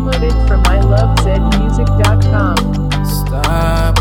Downloaded from ilovezmusic.com. Stop.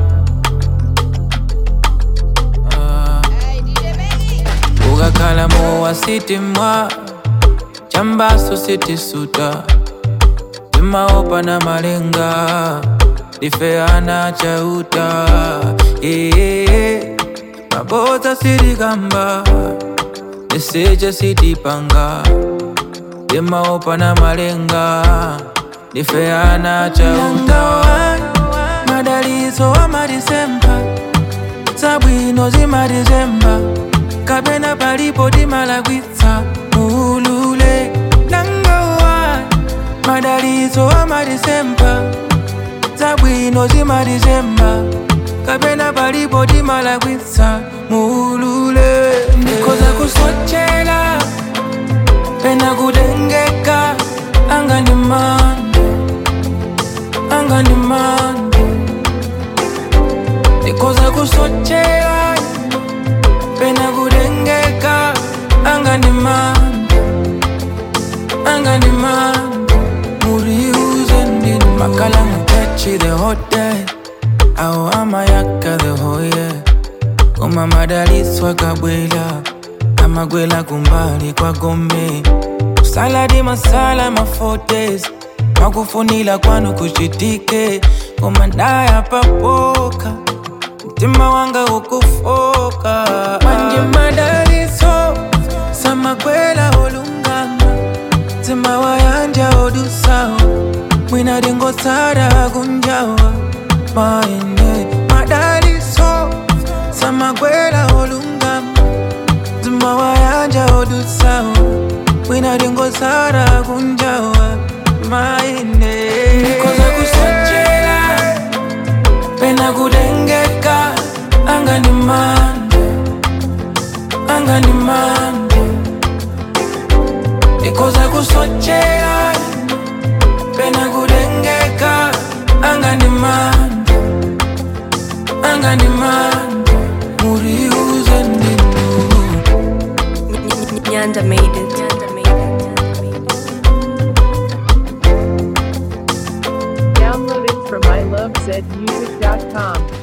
Ah. ukakhala mowa sitimwa chambaso sitisuta timaopa na malenga difeana chauta ee mabodza sitikamba niseja sitipanga timaopa na malenga difeana chauta madalizo amadisemba zabwino zimadizemba kapena palipo timalagwitsa muulule nangowa madalizo amadisemba zabwino zimadizemba kapena palipo timalagwitsa muulule ndikoza kusochela pena kutengeka anga ndi mande anga ndi mande ndikoza kusochela pena kutengeka anga ndi mande anga ndi mande muriuze ndini makala mutechi the hotel au amayaka the hoye koma madalitso akabwela amagwela kumbali kwa gombe saladi masala mafotes makufunila kwanu kuchitike koma ndaya papoka mtima wanga ukufoka manje madalitso samagwela olungama mtima wayanja odusawa mwina dingosara kunjawa maende madalitso samagwela olungama mtima wayanja odusawa mwina dingosara kunjawa maende nikoza kusochela pena kutengeka anga ndi mande anga ndi mande ndikoza kusochela pena kutengeka anga ndi mande anga ndi mande muriuze ndinu Nyanda made it. Nyanda made it. Downloaded from ilovezmusic.com.